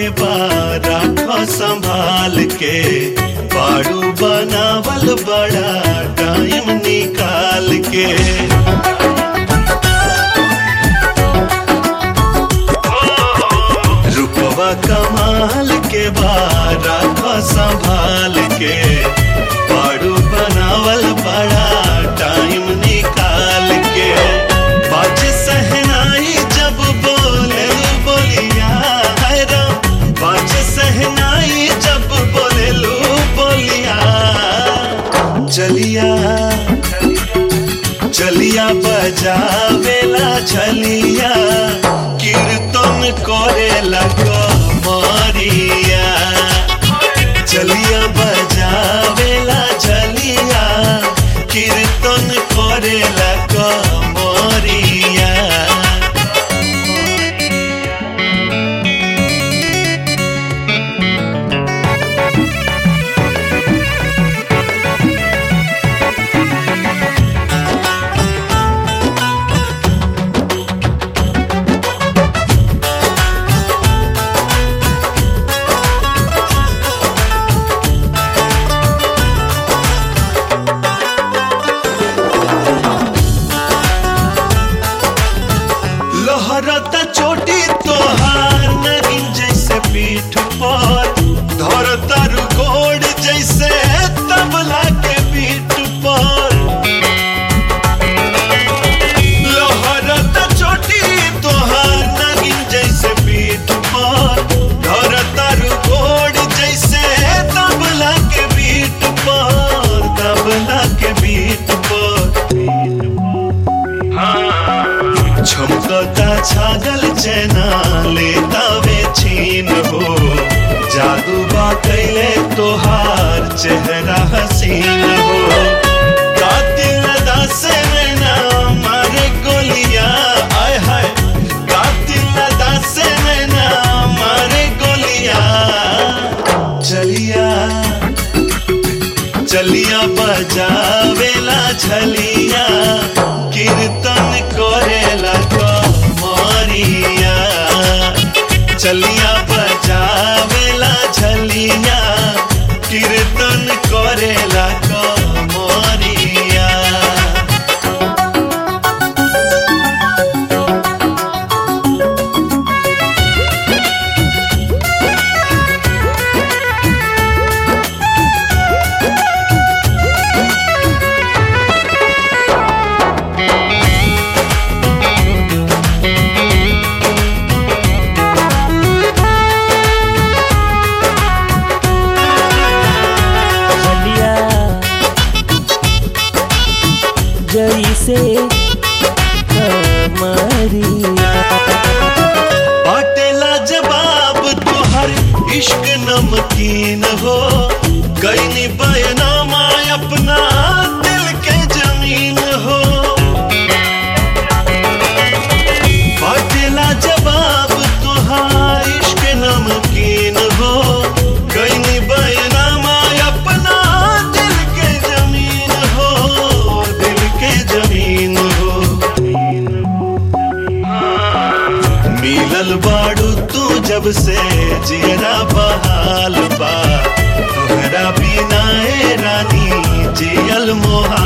बार राखो संभाल के पाड़ू बनावल बड़ा टाइम निकाल के रुपवा कमाल के बार राखो संभाल के पाड़ू बनावल बड़ा टाइम निकाल के बाज सहनाई जब बोले बोलिया है राम बाज सहनाई जब बोले लो बोलिया चलिया चलिया बजावेला छलिया कीर्तन करेला कमरिया चलिया बजावेला छलिया कीर्तन करेला कमरिया लहरता चोटी तोहार नगिन जैसे पीठ पर धरता रुकोड़ जैसे तबला के पीठ पर लहरता चोटी तोहार नगिन जैसे पीठ पर धरता रुकोड़ जैसे तबला के पीठ पर तबला के पीठ पर छमकता छागल चैना लेता वे छीन हो जादू बा कैले तोहार चेहरा हसीन हो कातिल अदा से नैना मारे गोलिया आय हाय कातिल अदा से नैना मारे गोलिया चलिया चलिया बजावेला झलिया कीर्तन करेला कमरिया चलिया बजावेला झलिया कीर्तन करेला कमरिया बलिया जैसे कमरिया बाटेला जवाब तोहर इश्क नमकीन हो कैनी बयनामा अपना दिल के जमीन हो बाटेला जवाब तोहर इश्क नमकीन हो कैनी बयनामा अपना दिल के जमीन हो दिल के जमीन हो मिलल बाड़ू तू जब से जियरा बहाल बा तोहरा बिना ए रानी जियल मोहा